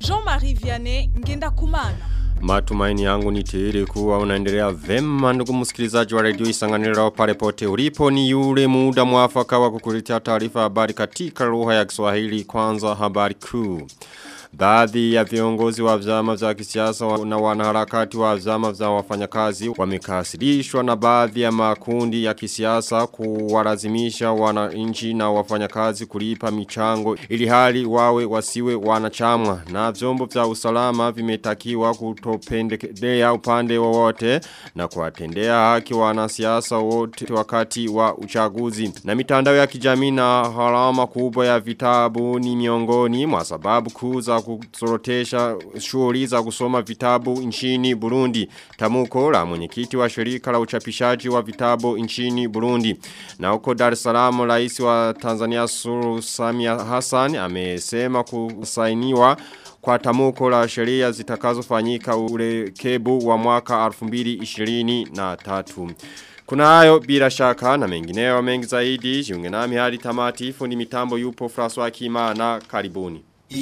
Jean-Marie Vianney Ngenda Kumana. Matumaini yangu ni tele kuwa unaendelea vema ndugu msikilizaji wa redio isanganiro pale pote ulipo ni yule muda mwafaka wa kukuletea taarifa habari katika lugha ya Kiswahili kwanza habari kuu. Baadhi ya viongozi wa vyama vya kisiasa na wanaharakati wa vyama vya wafanyakazi wamekasirishwa na baadhi ya makundi ya kisiasa kuwalazimisha wananchi na wafanyakazi kulipa michango ili hali wawe wasiwe wanachamwa na vyombo vya usalama vimetakiwa kutopendelea upande wowote na kuwatendea haki wanasiasa wote wakati wa uchaguzi na mitandao ya kijamii na harama kubwa ya vitabu ni miongoni mwa sababu kuu za kusorotesha shughuli za kusoma vitabu nchini Burundi. Tamuko la mwenyekiti wa shirika la uchapishaji wa vitabu nchini Burundi. Na huko Dar es Salaam rais wa Tanzania Suluhu Samia Hassan amesema kusainiwa kwa tamuko la sheria zitakazofanyika urekebu wa mwaka 2023. Kuna hayo bila shaka na mengineo mengi zaidi jiunge nami hadi tamati fundi mitambo yupo François Kimana karibuni.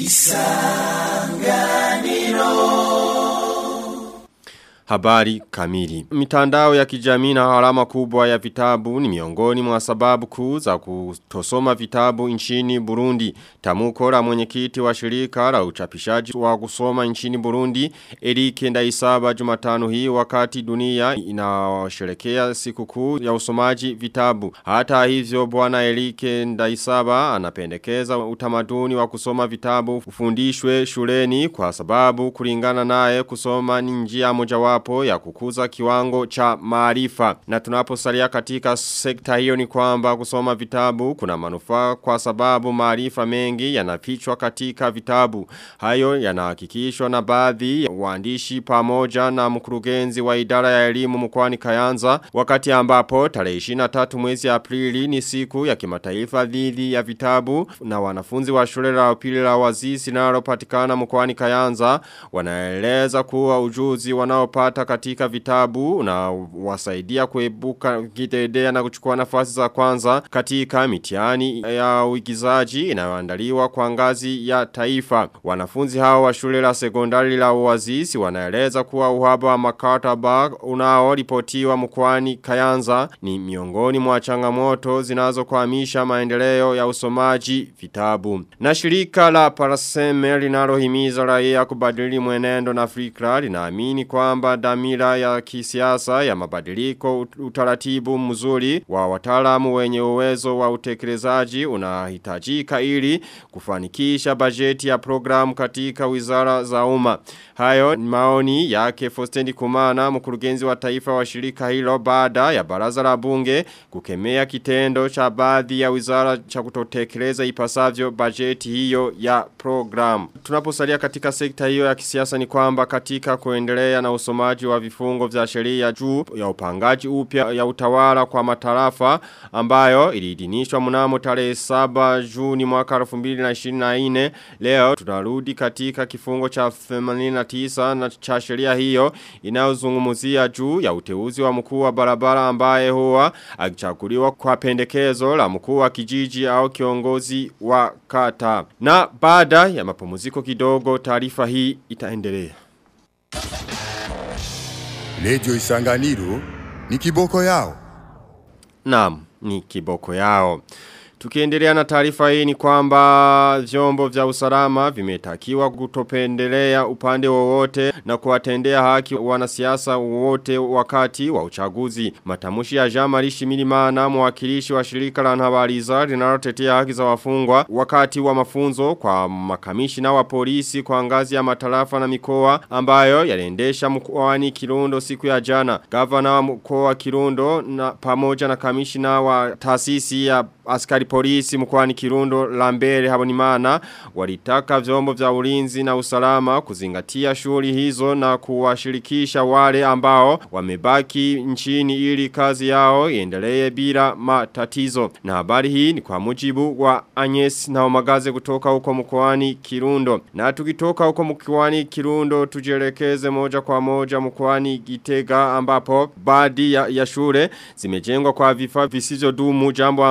Habari kamili. Mitandao ya kijamii na harama kubwa ya vitabu ni miongoni mwa sababu kuu za kutosoma vitabu nchini Burundi. Tamuko la mwenyekiti wa shirika la uchapishaji wa kusoma nchini Burundi Eric Ndaisaba Jumatano hii wakati dunia inasherekea sikukuu ya usomaji vitabu. Hata hivyo bwana Eric Ndaisaba anapendekeza utamaduni wa kusoma vitabu ufundishwe shuleni kwa sababu kulingana naye kusoma ni njia mojawapo mojawapo ya kukuza kiwango cha maarifa. Na tunaposalia katika sekta hiyo ni kwamba kusoma vitabu kuna manufaa kwa sababu maarifa mengi yanafichwa katika vitabu. Hayo yanahakikishwa na baadhi ya waandishi pamoja na mkurugenzi wa idara ya elimu mkoani Kayanza wakati ambapo tarehe 23 mwezi Aprili ni siku ya kimataifa dhidi ya vitabu na wanafunzi wa shule la upili la wazisi linalopatikana mkoani Kayanza wanaeleza kuwa ujuzi wanaopata kupata katika vitabu na wasaidia kuebuka kidedea na kuchukua nafasi za kwanza katika mitihani ya uigizaji inayoandaliwa kwa ngazi ya taifa. Wanafunzi hao wa shule la sekondari la uwazisi wanaeleza kuwa uhaba wa makataba unaoripotiwa mkoani Kayanza ni miongoni mwa changamoto zinazokwamisha maendeleo ya usomaji vitabu. Na shirika la Paraseme linalohimiza raia kubadili mwenendo na fikra linaamini kwamba damira ya kisiasa ya mabadiliko utaratibu mzuri wa wataalamu wenye uwezo wa utekelezaji unahitajika ili kufanikisha bajeti ya programu katika wizara za umma. Hayo ni maoni yake Fostendi Kumana mkurugenzi wa taifa wa shirika hilo baada ya baraza la bunge kukemea kitendo cha baadhi ya wizara cha kutotekeleza ipasavyo bajeti hiyo ya programu. Tunaposalia katika sekta hiyo ya kisiasa ni kwamba katika kuendelea na usomaji wa vifungo vya sheria juu ya upangaji upya ya utawala kwa matarafa ambayo iliidhinishwa mnamo tarehe 7 Juni mwaka 2024 leo tunarudi katika kifungo cha 89 na cha sheria hiyo inayozungumzia juu ya uteuzi wa mkuu wa barabara ambaye huwa akichaguliwa kwa pendekezo la mkuu wa kijiji au kiongozi wa kata na baada ya mapumziko kidogo taarifa hii itaendelea Redio Isanganiro ni kiboko yao. Naam, ni kiboko yao. Tukiendelea na taarifa hii ni kwamba vyombo vya usalama vimetakiwa kutopendelea upande wowote na kuwatendea haki wanasiasa wote wakati wa uchaguzi. Matamushi ya Jean Marie Shimirimana mwakilishi wa shirika la Nhabariza linalotetea haki za wafungwa wakati wa mafunzo kwa makamishina wa polisi kwa ngazi ya matarafa na mikoa ambayo yaliendesha mkoani Kirundo siku ya jana. Gavana wa mkoa wa Kirundo na pamoja na kamishina wa taasisi ya askari polisi mkwani Kirundo Lambere Habonimana walitaka vyombo vya ulinzi na usalama kuzingatia shughuli hizo na kuwashirikisha wale ambao wamebaki nchini ili kazi yao iendelee bila matatizo. Na habari hii ni kwa mujibu wa Agnes na omagaze kutoka huko mkwani Kirundo. Na tukitoka huko mkwani Kirundo tujelekeze moja kwa moja mkwani Gitega ambapo baadhi ya, ya shule zimejengwa kwa vifaa visivyo dumu jambo ambalo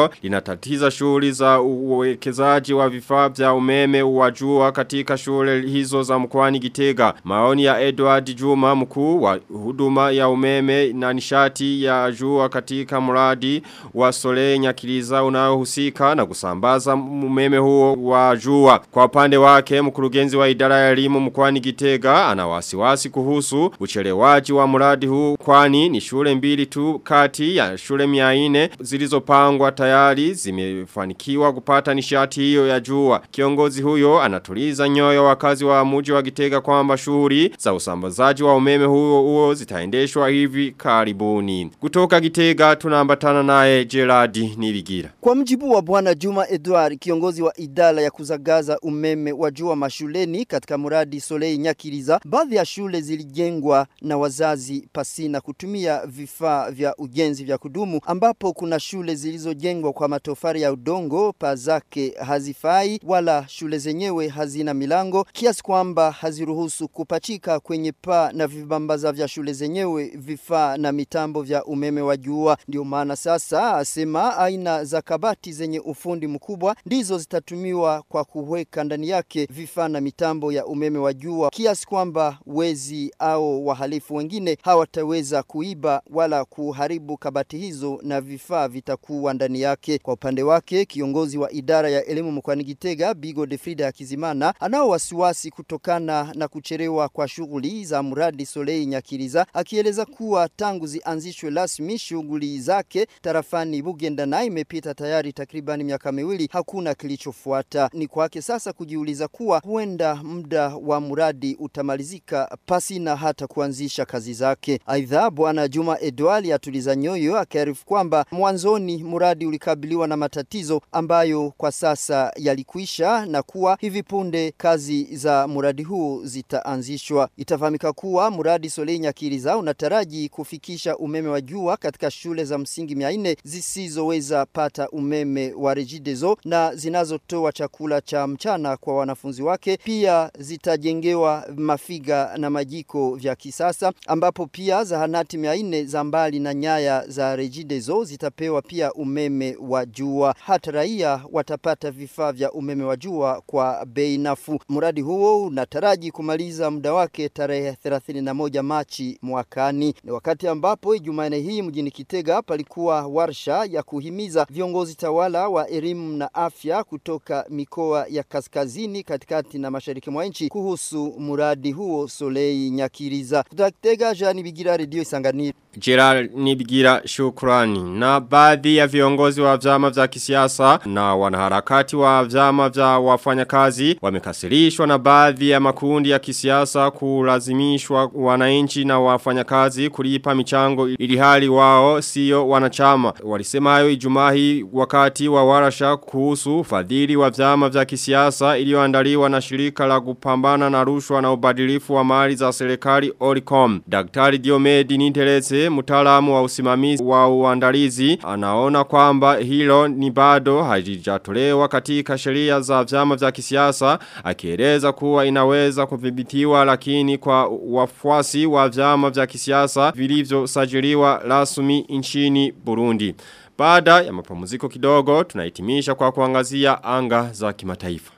hilo linatatiza shughuli za uwekezaji wa vifaa vya umeme wa jua katika shule hizo za mkoani Gitega. Maoni ya Edward Juma mkuu wa huduma ya umeme na nishati ya jua katika mradi wa Sole Nyakiliza unaohusika na kusambaza umeme huo wa jua. Kwa upande wake mkurugenzi wa idara ya elimu mkoani Gitega ana wasiwasi kuhusu uchelewaji wa mradi huu kwani ni shule mbili tu kati ya shule 400 zilizopangwa tayari zimefanikiwa kupata nishati hiyo ya jua. Kiongozi huyo anatuliza nyoyo wakazi wa mji wa Gitega kwamba shughuli za usambazaji wa umeme huo huo zitaendeshwa hivi karibuni. Kutoka Gitega tunaambatana naye Gerard Nibigira. Kwa mjibu wa bwana Juma Edward, kiongozi wa idara ya kuzagaza umeme wa jua mashuleni katika mradi Solei Nyakiriza, baadhi ya shule zilijengwa na wazazi pasina kutumia vifaa vya ujenzi vya kudumu, ambapo kuna shule zilizojengwa kwa matofari ya udongo, paa zake hazifai wala shule zenyewe hazina milango, kiasi kwamba haziruhusu kupachika kwenye paa na vibambaza vya shule zenyewe vifaa na mitambo vya umeme wa jua. Ndio maana sasa asema aina za kabati zenye ufundi mkubwa ndizo zitatumiwa kwa kuweka ndani yake vifaa na mitambo ya umeme wa jua, kiasi kwamba wezi au wahalifu wengine hawataweza kuiba wala kuharibu kabati hizo na vifaa vitakuwa ndani yake. Kwa upande wake, kiongozi wa idara ya elimu mkoani Gitega Bigo de Frida Hakizimana anao wasiwasi kutokana na kucherewa kwa shughuli za mradi Solei Nyakiriza, akieleza kuwa tangu zianzishwe rasmi shughuli zake tarafani Bugenda na imepita tayari takribani miaka miwili, hakuna kilichofuata. Ni kwake sasa kujiuliza kuwa huenda muda wa mradi utamalizika pasi na hata kuanzisha kazi zake. Aidha, bwana Juma Edwali atuliza nyoyo akiarifu kwamba mwanzoni mradi ulikabiliwa na matatizo ambayo kwa sasa yalikwisha na kuwa hivi punde kazi za mradi huu zitaanzishwa. Itafahamika kuwa mradi Solei Nyakiriza unataraji kufikisha umeme wa jua katika shule za msingi 400 zisizoweza pata umeme wa Regideso na zinazotoa chakula cha mchana kwa wanafunzi wake. Pia zitajengewa mafiga na majiko vya kisasa ambapo pia zahanati 400 za mbali na nyaya za Regideso zitapewa pia umeme wa jua. Hata raia watapata vifaa vya umeme wa jua kwa bei nafuu. Mradi huo unataraji kumaliza muda wake tarehe 31 Machi mwakani. Ni wakati ambapo Jumanne hii mjini Kitega palikuwa warsha ya kuhimiza viongozi tawala wa elimu na afya kutoka mikoa ya kaskazini, katikati na mashariki mwa nchi kuhusu mradi huo Solei Nyakiriza. Kutoka Kitega, Jean Bigira, Radio Isanganiro. Gerard Nibigira shukrani. Na baadhi ya viongozi wa vyama vya kisiasa na wanaharakati wa vyama vya wafanyakazi wamekasirishwa na baadhi ya makundi ya kisiasa kulazimishwa wananchi na wafanyakazi kulipa michango ili hali wao sio wanachama. Walisema hayo Ijumaa hii wakati wa warasha kuhusu fadhili wa vyama vya kisiasa iliyoandaliwa na shirika la kupambana na rushwa na ubadilifu wa mali za serikali Oricom. Daktari Diomedi Ninterese mtaalamu wa usimamizi wa uandalizi anaona kwamba hilo ni bado halijatolewa katika sheria za vyama vya kisiasa akieleza kuwa inaweza kudhibitiwa lakini kwa wafuasi wa vyama vya kisiasa vilivyosajiliwa rasmi nchini Burundi. Baada ya mapumziko kidogo tunahitimisha kwa kuangazia anga za kimataifa.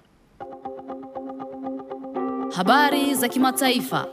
Habari za kimataifa.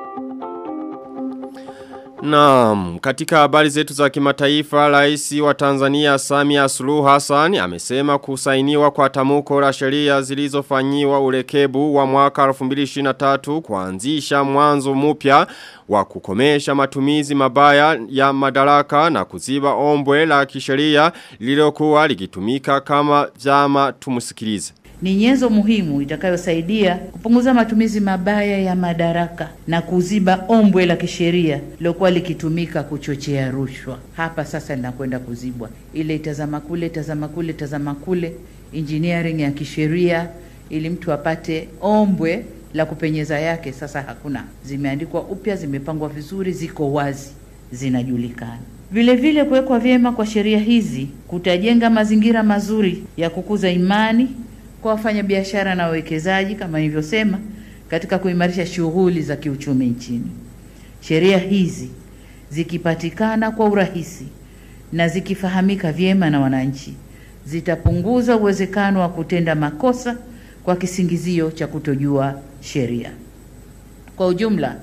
Naam, katika habari zetu za kimataifa, rais wa Tanzania Samia Suluhu Hassan amesema kusainiwa kwa tamuko la sheria zilizofanyiwa urekebu wa mwaka 2023 kuanzisha mwanzo mpya wa kukomesha matumizi mabaya ya madaraka na kuziba ombwe la kisheria lililokuwa likitumika kama vyama tumusikilize ni nyenzo muhimu itakayosaidia kupunguza matumizi mabaya ya madaraka na kuziba ombwe la kisheria lilokuwa likitumika kuchochea rushwa. Hapa sasa linakwenda kuzibwa, ile itazama kule, tazama kule, tazama kule, engineering ya kisheria, ili mtu apate ombwe la kupenyeza yake. Sasa hakuna, zimeandikwa upya, zimepangwa vizuri, ziko wazi, zinajulikana. Vile vile kuwekwa vyema kwa sheria hizi kutajenga mazingira mazuri ya kukuza imani kwa wafanyabiashara na wawekezaji kama nilivyosema, katika kuimarisha shughuli za kiuchumi nchini. Sheria hizi zikipatikana kwa urahisi na zikifahamika vyema na wananchi, zitapunguza uwezekano wa kutenda makosa kwa kisingizio cha kutojua sheria. Kwa ujumla,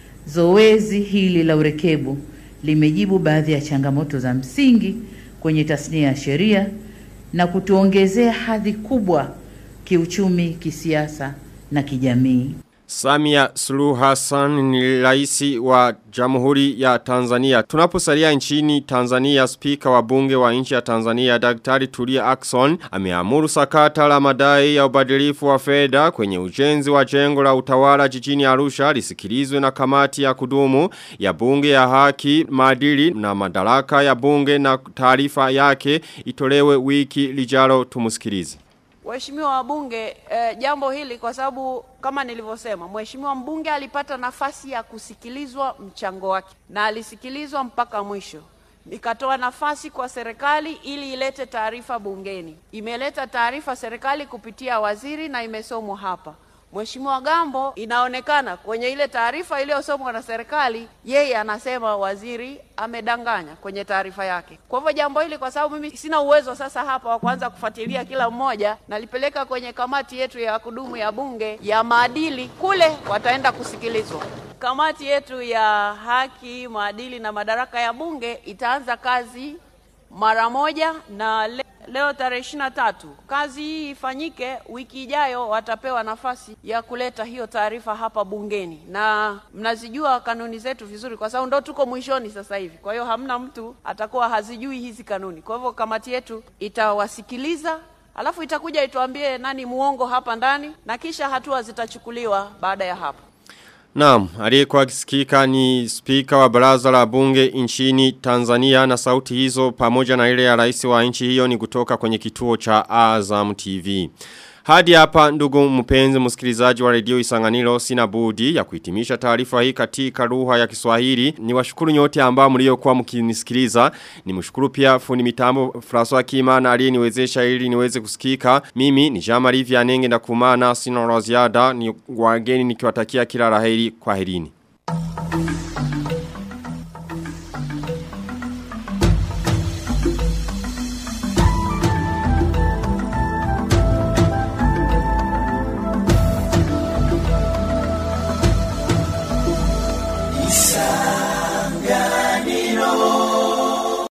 zoezi hili la urekebu limejibu baadhi ya changamoto za msingi kwenye tasnia ya sheria na kutuongezea hadhi kubwa kiuchumi, kisiasa na kijamii. Samia Suluhu Hassan ni raisi wa Jamhuri ya Tanzania. Tunaposalia nchini Tanzania, spika wa bunge wa nchi ya Tanzania Daktari Tulia Ackson ameamuru sakata la madai ya ubadilifu wa fedha kwenye ujenzi wa jengo la utawala jijini Arusha lisikilizwe na kamati ya kudumu ya bunge ya haki, maadili na madaraka ya bunge na taarifa yake itolewe wiki lijalo tumusikilize. Waheshimiwa wabunge eh, jambo hili kwa sababu kama nilivyosema, mheshimiwa mbunge alipata nafasi ya kusikilizwa mchango wake na alisikilizwa mpaka mwisho. Nikatoa nafasi kwa serikali ili ilete taarifa bungeni. Imeleta taarifa serikali kupitia waziri na imesomwa hapa. Mheshimiwa Gambo, inaonekana kwenye ile taarifa iliyosomwa na serikali, yeye anasema waziri amedanganya kwenye taarifa yake. Kwa hivyo jambo hili, kwa sababu mimi sina uwezo sasa hapa wa kuanza kufuatilia kila mmoja, nalipeleka kwenye kamati yetu ya kudumu ya bunge ya maadili, kule wataenda kusikilizwa. Kamati yetu ya haki, maadili na madaraka ya bunge itaanza kazi mara moja na le leo tarehe ishirini na tatu kazi hii ifanyike. Wiki ijayo watapewa nafasi ya kuleta hiyo taarifa hapa bungeni, na mnazijua kanuni zetu vizuri, kwa sababu ndo tuko mwishoni sasa hivi. Kwa hiyo hamna mtu atakuwa hazijui hizi kanuni. Kwa hivyo kamati yetu itawasikiliza, alafu itakuja ituambie nani muongo hapa ndani, na kisha hatua zitachukuliwa baada ya hapo. Naam, aliyekuwa akisikika ni spika wa baraza la bunge nchini Tanzania na sauti hizo pamoja na ile ya rais wa nchi hiyo ni kutoka kwenye kituo cha Azam TV. Hadi hapa ndugu mpenzi msikilizaji wa redio Isanganiro sina budi ya kuhitimisha taarifa hii katika lugha ya Kiswahili. Ni washukuru nyote ambao mliokuwa mkinisikiliza. Ni mshukuru pia fundi mitambo François Kimana aliyeniwezesha ili niweze kusikika. Mimi ni Jean Marie Vianenge na kumana sina la ziada ni wageni nikiwatakia kila laheri kwaherini.